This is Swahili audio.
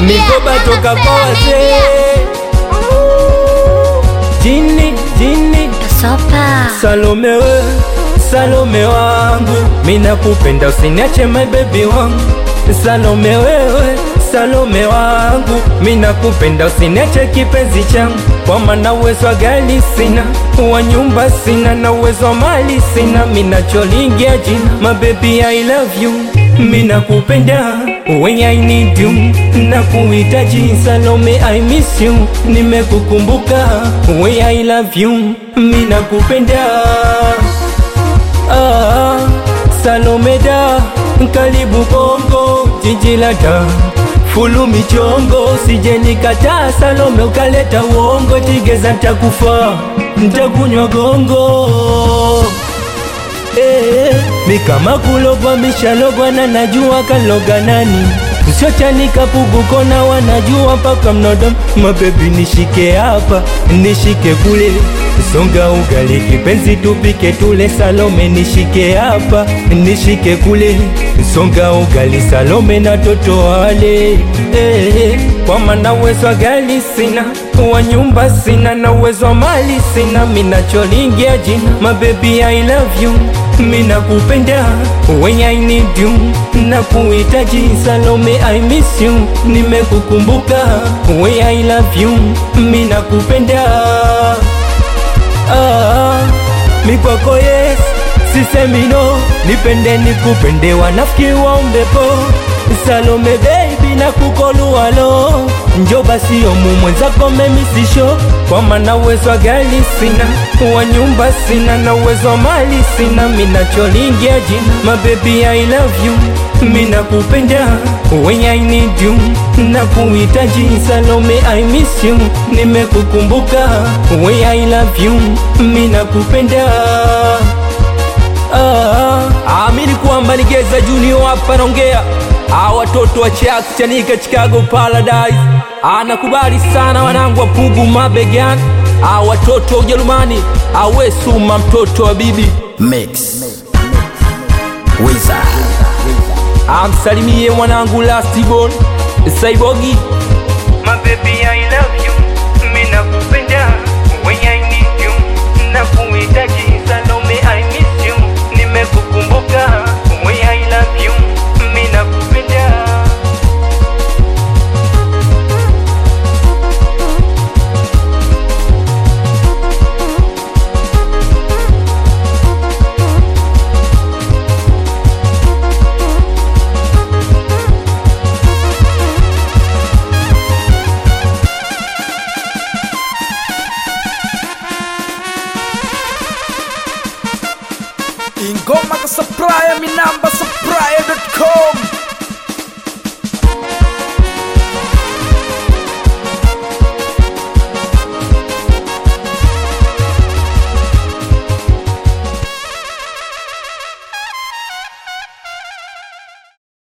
mikoba toka kwa wazee. Jini, jini, Sopa. Salome we, Salome wangu, mina kupenda usiniache my baby wangu. Salome wewe, Salome wangu, mina kupenda usiniache kipenzi changu, kwa maana uwezo wa gari sina, wa nyumba sina, na uwezo wa mali sina, mina cholingia jina, my baby I love you, mina kupenda when I need you, na kuhitaji Salome I miss you, nimekukumbuka when I love you, mina kupenda ah, Salome da karibu Bongo jiji la Dar fulu michongo sije nikataa Salome ukaleta uongo tigeza ntakufa ntakunywa gongo eh, mi kama kulogwa mishalogwa na najua kaloga nani Siochanika puguko na wanajua mpaka mnodom mabebi nishike hapa nishike kule songa ugali kipenzi tupike tule Salome nishike hapa nishike kule songa ugali Salome na toto wale eh, kwa maana uwezo wa gari sina wa nyumba sina na uwezo wa mali sina minacholingia jina mabebi I love you mina kupenda when I need you na kuhitaji Salome I miss you nimekukumbuka when I love you mina kupenda ah, mikwako yes sisemi no nipende nikupende wanafiki waombepo Salome baby na kukolualo njo basi omu mwenzako memisisho kwa maana uwezo wa gari sina wa nyumba sina na uwezo wa mali sina minacholingia jina mabebi I love you mina kupenda when I need you na kuhitaji Salome I miss you nimekukumbuka when I love you mina kupenda Ah, amini kwamba nigeza junior hapa naongea Ah, watoto wa Chax Chanika Chicago Paradise anakubali sana wanangu wa Pugu mabegani Ah, watoto wa Ujerumani awe Suma mtoto wa bibi Mix. Wizard. amsalimie mwanangu Lastborn Saibogi My baby I love you Mina kupenda When I need you Na kuhitaji Salome I miss you Nimekukumbuka When I love you Mina kupenda Ingoma ka supplier, mi namba supplier.com